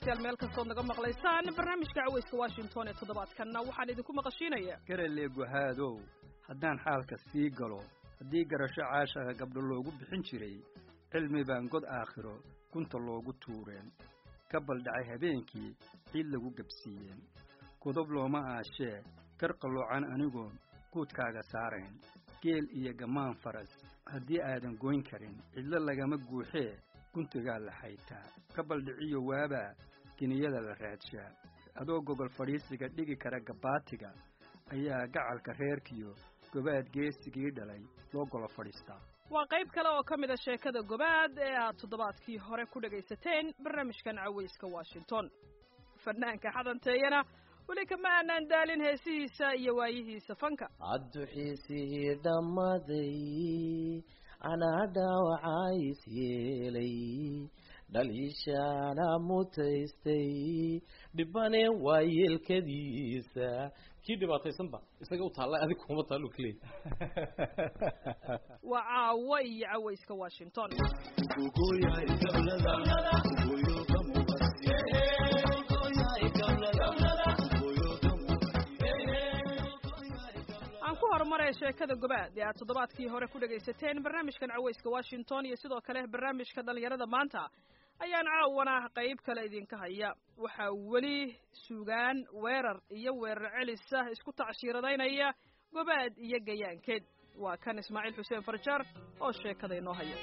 dhegaystayaal meel kastood naga maqlaysaan barnaamijka caweyska washington ee toddobaadkanna waxaan idinku maqashiinaya garale guhaadow haddaan xaalka sii galo haddii garasho caashaga gabdho loogu bixin jiray cilmi baan god aakhiro gunta loogu tuureen ka baldhacay habeenkii ciid lagu gebsiiyeen godob looma aashee kar qalloocan anigoon guudkaaga saarayn geel iyo gammaan faras haddii aadan goyn karin cidlo lagama guuxee guntigaa la xaytaa ka baldhiciyo waabaa geniyada la raadshaa adoo gogol fadhiisiga dhigi kara gabbaatiga ayaa gacalka reerkiyo gobaad geesigii dhalay loo golo fadhiistaa waa qayb kale oo ka mid a sheekada gobaad ee aad toddobaadkii hore ku dhegaysateen barnaamijkan caweyska washington fanaanka xadanteeyana weli kama aanaan daalin heesihiisa iyo waayihiisa fanka adduxiisihii dhammaday anaa dhaawacays yeelay dhaliishaana mutaystay dhibane waa yeelkadiisa kii dhibaataysanba isaga u taalla adig kuma taallu kaleey waa caawo iyo caweyska washington aan ku horumaray sheekada gobaad ee aad toddobaadkii hore ku dhegaysateen barnaamijkan caweyska washington iyo sidoo kale barnaamijka dhallinyarada maanta ayaan caawana qayb kale idinka haya waxaa weli sugaan weerar iyo weerar celisa isku tacshiiradaynaya gobaad iyo gayaankeed waa kan ismaaciil xuseen farjaar oo sheekada inoo haya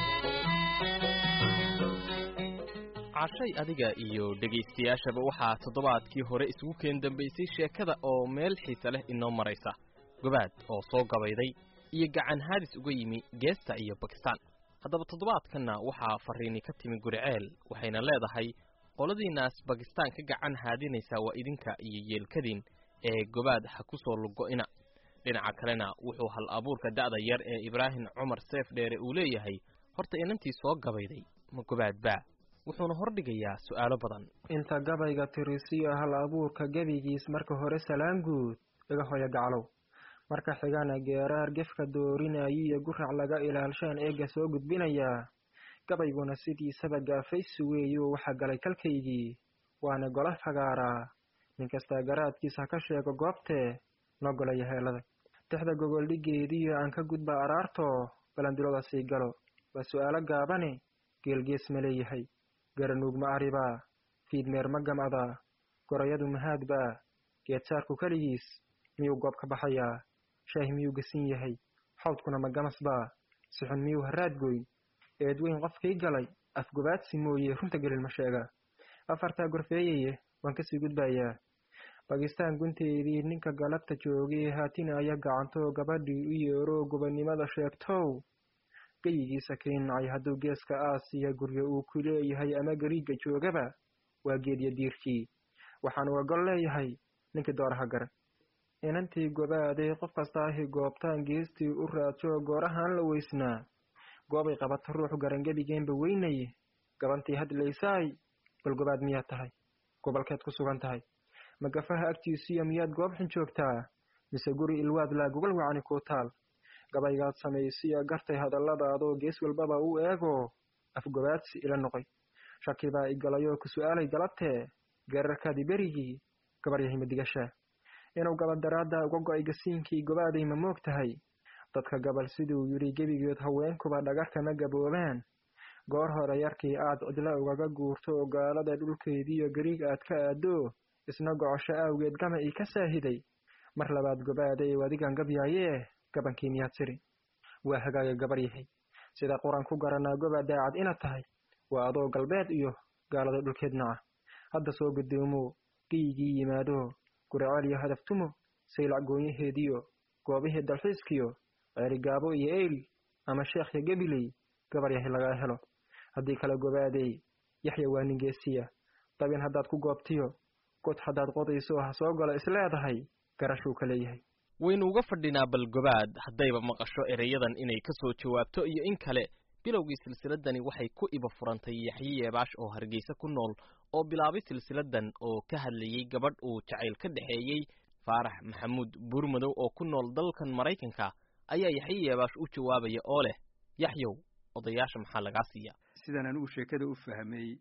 cashay adiga iyo dhegaystayaashaba waxaa toddobaadkii hore isugu keen dambaysay sheekada oo meel xiise leh inoo maraysa gobaad oo soo gabayday iyo gacan haadis uga yimi geesta iyo bakistaan haddaba toddobaadkanna waxaa fariini ka timi guriceel waxayna leedahay qoladiinaas bakistaan ka gacan haadinaysaa waa idinka iyo yeelkadiin ee gobaad ha ku soo lugo'ina dhinaca kalena wuxuu hal abuurka da'da yar ee ibraahim cumar seef dheere uu leeyahay horta inantii soo gabayday ma gobaad baa wuxuuna hordhigayaa su'aalo badan inta gabayga tirisiyo hal abuurka gebigiis marka hore salaan guud iga hoya gaclow marka xigana geeraar gefka doorinayiyo gurac laga ilaalshaan eega soo gudbinayaa gabayguna sidiisaba gaafaysi weeyo waxa galay kalkaygii waana gola fagaaraa nin kastaa garaadkiisa ha ka sheego goobtee noo golaya heelada tixda gogoldhigeediyo aan ka gudba araartoo balandulada sii galo waa su'aalo gaabane geelgees ma leeyahay garanuug ma aribaa fiidmeer ma gamcadaa gorayadu mahaadbaa geedsaarku keligiis miyuu goob ka baxayaa shaah miyuu gasin yahay xawdkuna ma gamasbaa sixun miyuu haraadgoyn eedweyn qofkii galay afgobaadsi mooye runta gelin ma sheegaa afartaa gorfeeyaye waan kasii gudbayaa bakistaan gunteedii ninka galabta joogay haatinaya gacantoo gabadhii u yeeroo gobonnimada sheegtow geyigiisa keenacay hadduu geeska aasiya guryo uu ku leeyahay ama gariigga joogaba waa geedya diirkii waxaan uga gol leeyahay ninkii dooraha gara inantii gobaaday qof kasta ahi goobtaan geestii u raadsoo goorahaan la weysnaa goobay qabata ruuxu garangebigeenba weynaye gabantii hadlaysaay bal gobaad miyaad tahay gobolkeed ku sugan tahay magafaha agtiisiyo miyaad goobxun joogtaa mise guri ilwaad laa gogol wacani kuu taal gabaygaad samaysiya gartay hadalladaadoo gees walbaba u eegoo afgobaadsi ila noqoy shaki baa igalayoo ku su'aalay galabtee geerarkaadii berigii gabaryahay madigashaa inuu gabadaraadda uga go'ay gasiinkii gobaaday ma moog tahay dadka gabal siduu yidhi gebigeed haweenkuba dhagarkama gaboobaan goor hore yarkii aad cidla ugaga guurto oo gaalada dhulkeediiyo gariig aad ka aadoo isna gocosho aawgeed gama ii ka saahiday mar labaad gobaaday wadigan gabyaayee gabankii miyaad tiri waa hagaaga gabar yahay sida quran ku garanaa goba daacad inaad tahay waa adoo galbeed iyo gaalada dhulkeed naca hadda soo gudoomo geyigii yimaado guriceel iyo hadaftumo saylac goonyaheediyo goobihii dalxiiskiyo ceerigaabo iyo eyl ama sheekhya gebiley gabar yahay lagaa helo haddii kale gobaadey yaxya waa ningeesiya dabin haddaad ku goobtiyo god haddaad qodayso ha soo galo isleedahay garashuu ka leeyahay waynu uga fadhinaa bal gobaad haddayba maqasho ereyadan inay ka soo jawaabto iyo in kale bilowgii silsiladani waxay ku iba furantay yaxye yeebaash oo hargeysa ku nool oo bilaabay silsiladan oo ka hadlayey gabadh uu jacayl ka dhexeeyey faarax maxamuud buurmadow oo ku nool dalkan maraykanka ayaa yaxye yeebaash u jawaabaya oo leh yaxyow odayaasha maxaa lagaa siiya sidan anigu sheekada u fahmay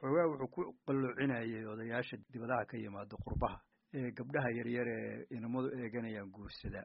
xoogaa wuxuu ku qalloocinayay odayaasha dibadaha ka yimaado qurbaha ee gabdhaha yaryar ee inamadu eeganayaan guursada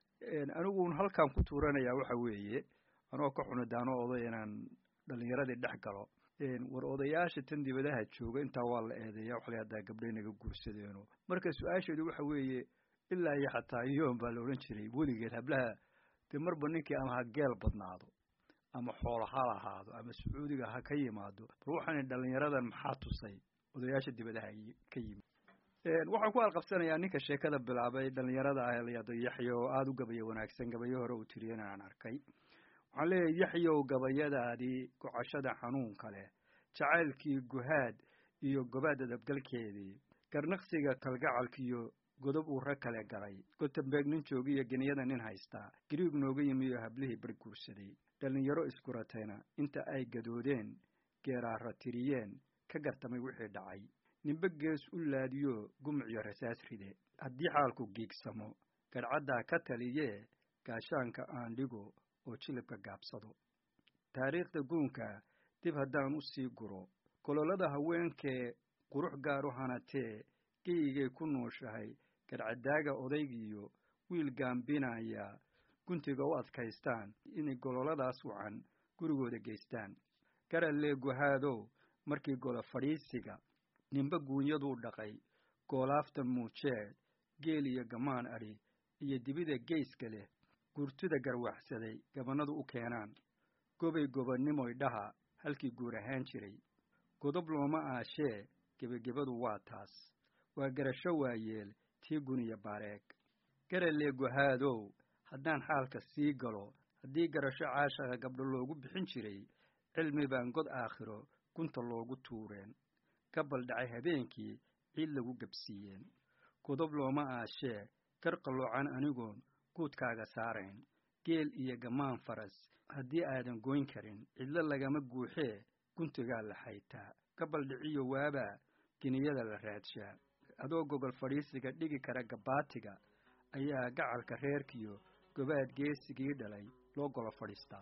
anigu halkaan ku tuuranayaa waxa weeye anoo ka xunidaano oday inaan dhalinyaradii dhex galo war odayaasha tan dibadaha jooga intaa waa la eedeeya waxa la haddaa gabdhay naga guursadeeno marka su-aasheedu waxa weeye ilaa iyo xataa yoon baa la odhan jiray weligeed hablaha dee marba ninkii ama ha geel badnaado ama xoolo ha lahaado ama sacuudiga ha ka yimaado bal waxaan dhalinyaradan maxaa tusay odayaasha dibadaha ka yimid waxaan ku alqabsanayaa ninka sheekada bilaabay dhalinyarada ah layado yaxya oo aada u gabaya wanaagsan gabayo hore uu tiriyana aan arkay waxaan leeyahay yaxyow gabayadaadii gocashada xanuunka leh jacaylkii guhaad iyo gobaad adabgalkeedii garnaqsiga kalgacalkiiyo godob uu rag kale galay gotembeeg nin joogiyo geniyada nin haystaa gariig nooga yimi oo hablihii bar guursaday dhallinyaro iskuratayna inta ay gadoodeen geeraara tiriyeen ka gartamay wixii dhacay ninbe gees u laadiyo gumuciyo rasaas ride haddii xaalku giigsamo gadhcaddaa ka taliyee gaashaanka aan dhigo oo jilibka gaabsado taariikhda guunka dib haddaan u sii guro gololada haweenkee qurux gaar u hanatee geyigay ku nooshahay gadhcadaaga odaygiiyo wiil gaambinaya guntiga u adkaystaan inay gololadaas wacan gurigooda geystaan garallee guhaadow markii golo fadhiisiga ninba guunyaduu dhaqay goolaafta muujeed geel iyo gamaan adhi iyo dibida geyska leh gurtida garwaxsaday gabanadu u keenaan gobay gobannimoy dhaha halkii guur ahaan jiray godob looma aashee gebagebadu waa taas waa garasho waayeel tii guniya baareeg garallee guhaadow haddaan xaalka sii galo haddii garasho caashaqa gabdho loogu bixin jiray cilmi baan god aakhiro gunta loogu tuureen ka baldhacay habeenkii ciid lagu gebsiiyeen godob looma aashee gar qalloocan anigoon guudkaaga saarayn geel iyo gamaan faras haddii aadan goyn karin cidlo lagama guuxee guntigaa la xaytaa ka baldhiciyo waabaa geniyada la raadshaa adoo gogol fadhiisiga dhigi kara gabaatiga ayaa gacalka reerkiyo gobaad geesigii dhalay loo golo fadhiistaa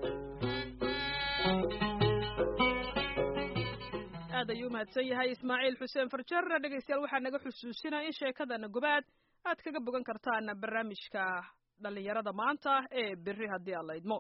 aad ayuu umahadsan yahay ismaaciil xuseen farjar dhegaystayaal waxaa naga xusuusinaya in sheekadana gobaad aad kaga bogan kartaan barnaamijka dhallinyarada maanta ee berri haddii aad la idmo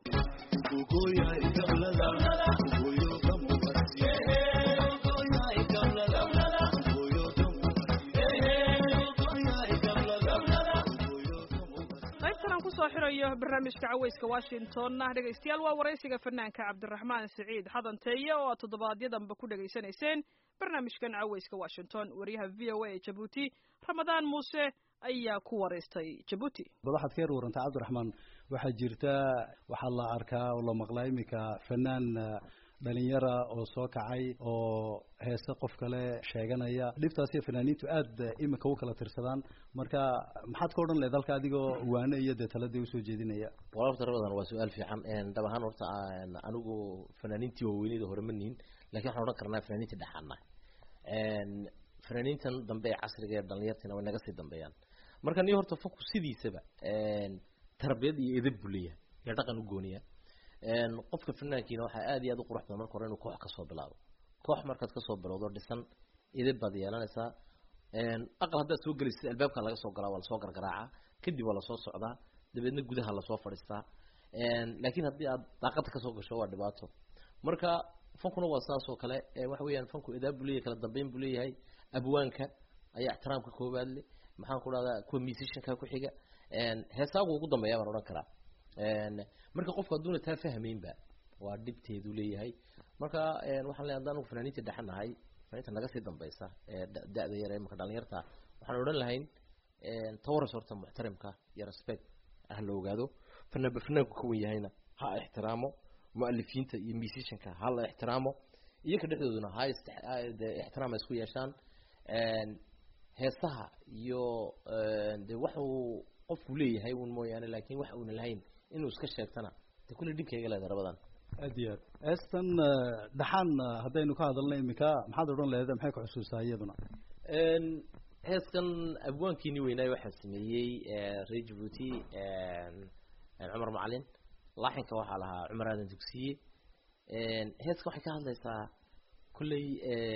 qaybtan aan kusoo xirayo barnaamijka caweyska washingtonna dhegaystayaal waa waraysiga fanaanka cabdiraxmaan siciid xadanteeye oo aad toddobaadyadamba ku dhegaysanayseen barnaamijkan caweyska washington wariyaha v o a ee jabuuti ramadaan muuse ayaa ku waraystay jabuuti bal waxaad ka yar warantay cabdiraxmaan waxaa jirta waxaa la arkaa oo la maqlaa iminka fanaan dhalinyara oo soo kacay oo heese qof kale sheeganaya dhibtaasiyo fanaaniintu aad iminka u kala tirsadaan marka maxaad ka odhan lehed halka adigoo waano iyo dee taladii usoo jeedinaya walabta rabadan waa su-aal fiican dhab ahaan horta anigu fanaaniintii waaweyneyda hore ma nihin lakin waxaan odhan karnaa fanaaniintii dhexaana fanaaniintan dambe ee casriga ee dhalinyartina way naga sii dambeeyaan marka ni horta foku sidiisaba tarbiyad iyo edab buu leeyahay iyo dhaqan u gooniya qofka fanaankiina waxaa aad iyo aad u qurux badan marka hore inuu koox kasoo bilaabo koox markaad kasoo bilowdo dhisan edab baad yeelanaysaa aqal haddaad soo gelaysid albaabka laga soo galaa waa lasoo gargaraaca kadib waa lasoo socdaa dabeedna gudaha lasoo fadhiistaa laakiin haddii aad daaqada kasoo gasho waa dhibaato marka fankuna waa saas oo kale waxa weeyaan fanku edaab buu leeyahay kala dambeyn buu leeyahay abwaanka ayaa ixtiraamka koobaad le maxaan ku dhahdaa kuwa musicianka ku xiga heesaagu ugu dambeeya baan odhan karaa marka qofku hadduuna taa fahmaynba waa dhibteedu leeyahay marka waxaan leeyahay haddaan fanaaniinta dhexanahay fanaaniinta naga sii dambeysa ee da-da yar ee marka dhalinyarta waxaan odhan lahayn tawaras horta muxtarimka iyo respect ah la ogaado fanaanba fanaanku ka wen yahayna ha ixtiraamo mualifiinta iyo musicianka ha la ixtiraamo iyoka dhexdooduna ha ixtiraam ay isku yeeshaan heesaha iyo de wax uu qofku leeyahay un mooyaane laakin wax uuna lahayn inuu iska sheegtana de kulle dhibkayga leeda rabadan aad iyo aad eestan dhaxaan haddaynu ka hadalna iminka maxaad odhan lehed maxay ku xusuusaa iyaduna heeskan abwaankiini weynaayo waxaa sameeyey reer jabuuti cumar macalin laaxinka waxaa lahaa cumar aadan dugsiye heeska waxay ka hadlaysaa kolley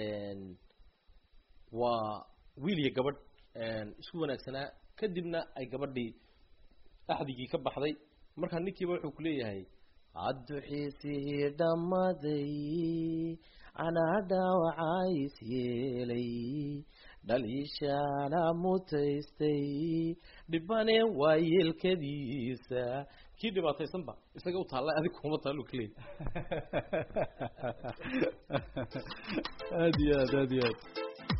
waa wiil iyo gabadh isku wanaagsanaa kadibna ay gabadhii axdigii ka baxday markaa ninkiiba wuxuu ku leeyahay adduxiisihii dhammaday anaa dhaawacays yeelay dhaliishaana mutaystay dhibane waa yeelkadiisa kii dhibaataysanba isaga u taalla adig kuma taallu ka leeyahy aad iyo aad aad iyo aad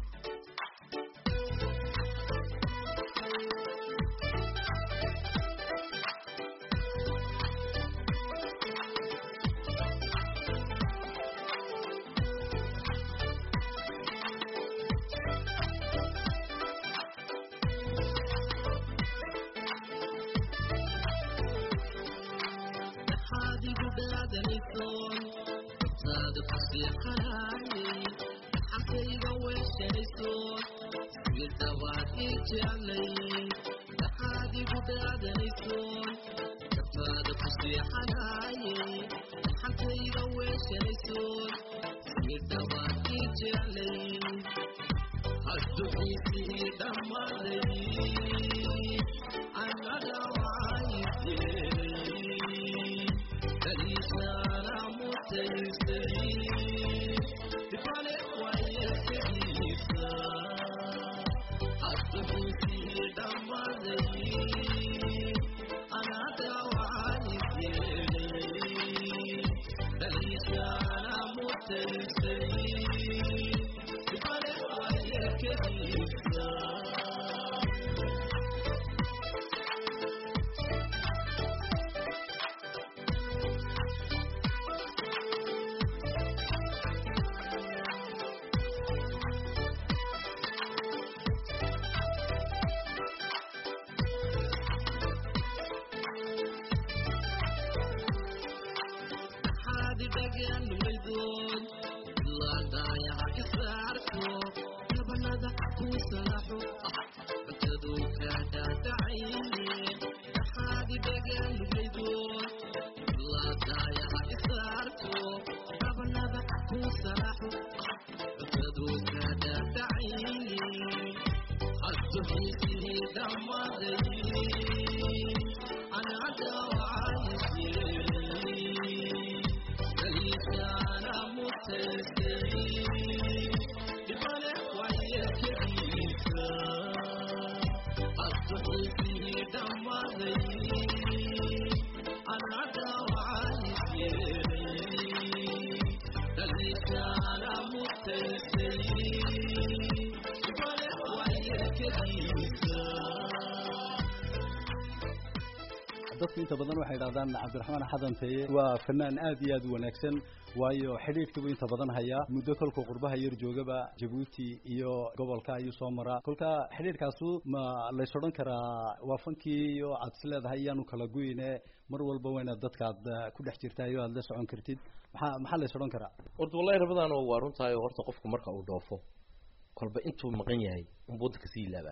dadku inta badan waxay idhahdaan cabdiraxmaan xadanteye waa fanaan aad iyo aad u wanaagsan waayo xidhiidhkiibuu inta badan hayaa muddo kolkuu qurbaha yar joogaba jabuuti iyo gobolka ayuu soo maraa kolka xidhiidhkaasu ma lays odhan karaa waa fankii iyo aad is leedahay iyaanu kala guyne mar walba waa inaad dadkaad ku dhex jirtayo aad la socon kartid maxaa maxaa lays odhan karaa horta wallahi rabadaan waa runtahay horta qofku marka uu dhoofo kolba intuu maqan yahay unba waddanka sii ilaabaa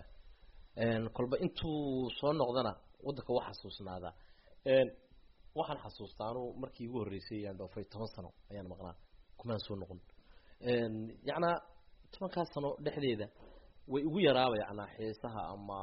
kolba intuu soo noqdana waddanka waa xasuusnaadaa waxaan xasuustaa anu markii ugu horreysay ayaan dhoofay toban sano ayaan maqnaa kumaan soo noqon yacnaa tobankaas sano dhexdeeda way igu yaraaba yacnaa xiisaha ama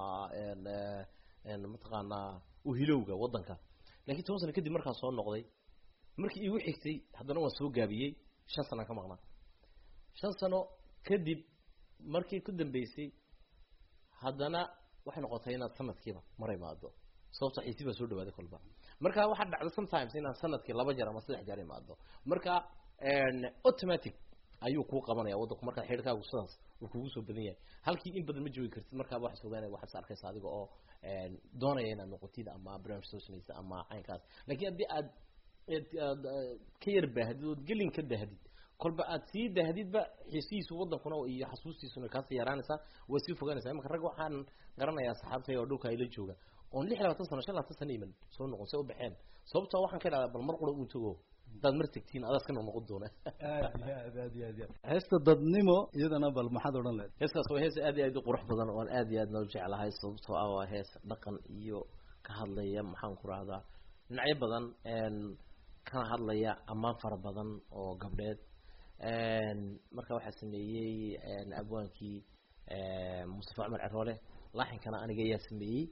mataqaanaa uhilowga waddanka lakiin toban sano kadib markaan soo noqday markii iigu xigtay haddana waan soo gaabiyey shan sanaan ka maqnaa shan sano kadib markii ku dambeysay haddana waxay noqotay inaad sanadkiiba mar imaado sababto xiisi baa soo dhawaaday kolba marka waxaa dhacda sometimes inaan sanadkii laba jeer ama saddex jeer imaado marka automatic ayuu kuu qabanaya waddanku markaa xidhkaagu sidaas uu kugu soo badan yahay halkii in badan ma joogi kartid markaaba waxaad ogaanaya waxaad is arkaysa adiga oo doonaya inaad noqotid ama barnaamij soo samaysa ama caynkaas laakiin haddii aad aad ka yar baahdid ood gelin ka dahdid kolba aad sii dahdidba xiisihiisu waddankuna iyo xasuustiisuna kaasii yaraanaysaa way sii fogaanaysaa imanka rag waxaan garanayaa saxaabtay oo dhulka ayla jooga oon lix labaatan sano shan labaatan sano iman soo noqon se u baxeen sababtoo waxaan ka idhahdaa bal mar qura uu tago haddaad mar tegtiin adaas ka noqnoqon doona aad iyo aad aad iyo aad iyo aad heesta dadnimo iyadana bal maxaad odhan leed heeskaas waa hees aad iyo aad u qurux badan oon aad iyo aad noo jeclahay sababtoo ah waa hees dhaqan iyo ka hadlaya maxaan ku rahdaa dhinacyo badan kana hadlaya ammaan fara badan oo gabdheed marka waxaa sameeyey abwaankii mustafa cumar ceroole laaxinkana aniga ayaa sameeyey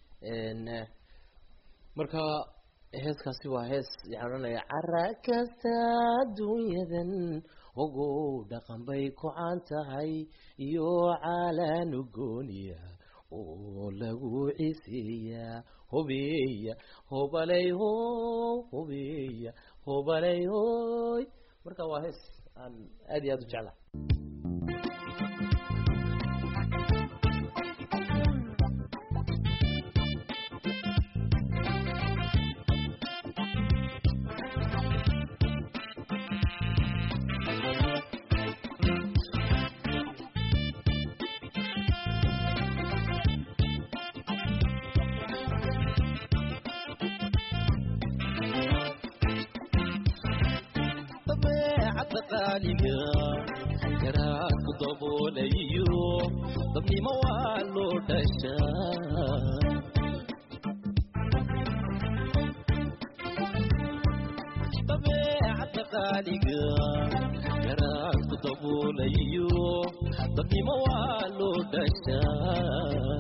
marka heeskaasi waa hees waxaan odhanaya cara kasta adduunyadan ogow dhaqan bay ku caan tahay iyo caalaan ugooniya oo lagu ciseeyaa hobeeya hobaley ho hobeeya hobaley hoy marka waa hees aan aad iyo aad u jeclahay garaadku daboolayo dabnimo waa loo dhashaa dabeecadda qaaliga garaadku daboolayo dabnimo waa loo dhashaa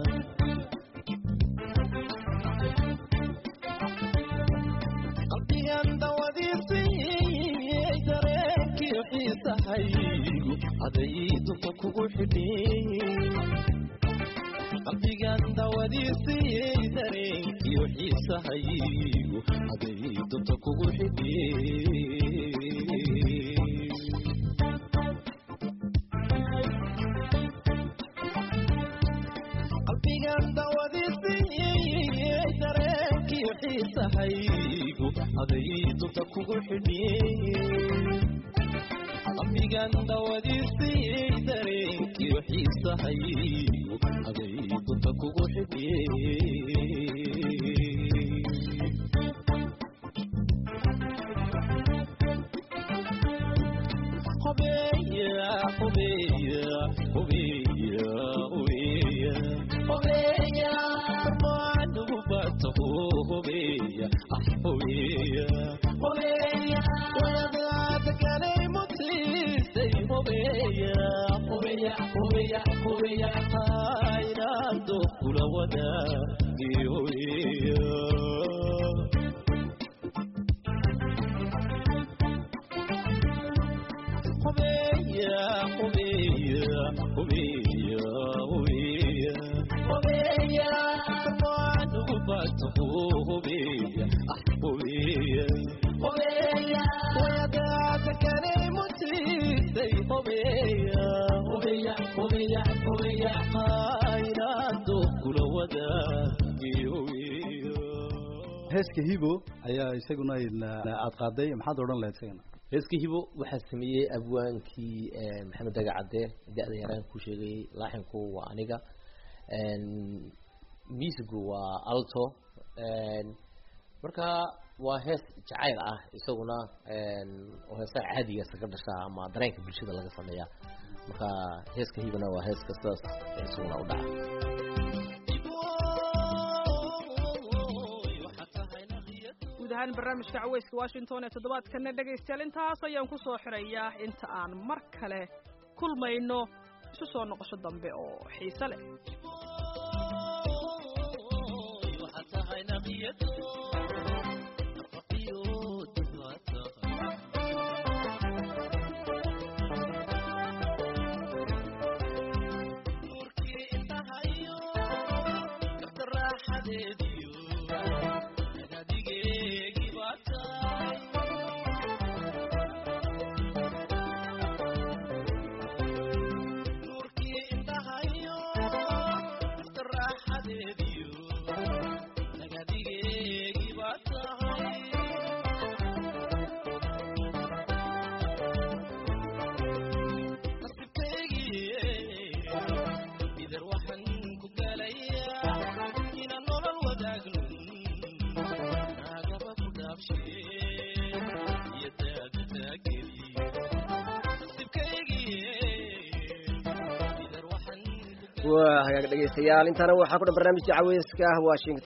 qalbigan dawadiisii dareenkii xiisahaygu haday dunta kugu xidhin qalbigan dawadiisii dareenkii xiisahaygu haday dunta kugu xidhin qalbigan dawadiisii dareenkii xiisahaygu haday dunta kugu xidhin qalbigan dawadiisii dareenkii xiisahaygu haday dunta kugu xidhin hobeya hobeya hobeya hobeya hobeya maanugu bataho hobeya ah hobeya hobeya wadaada galay mutiisay hobeya hobeya hobeya hobeya haynaado kula wadaagi hobeya hobeya hobeya hobeya hobeya hobeya maanugu bataho hobeya ah hobeya hobeya wadaada galay mutiisay hobeya hobeya hobeya hobeya haynaado kula wadaagi hobeya heeska hibo ayaa isaguna aad qaaday maxaad odhan lahayd isagana heeska hibo waxaa sameeyey abwaankii maxamed daga cadde da-da yaraan ku sheegayey laaxinku waa aniga musigu waa alto marka waa hees jacayl ah isaguna oo heesaha caadiga isaga dhashaa ama dareenka bulshada laga sameeyaa marka heeska hibona waa heeska sidaas isaguna u dhaca guud ahaan barnaamijka caweyska washington ee toddobaadkana dhegaystayaal intaas ayaan ku soo xirayaa inta aan mar kale kulmayno isu soo noqosho dambe oo xiise leh waa hagaag dhegaystayaal intaana waxaa ku dhan barnaamijka caweyska washington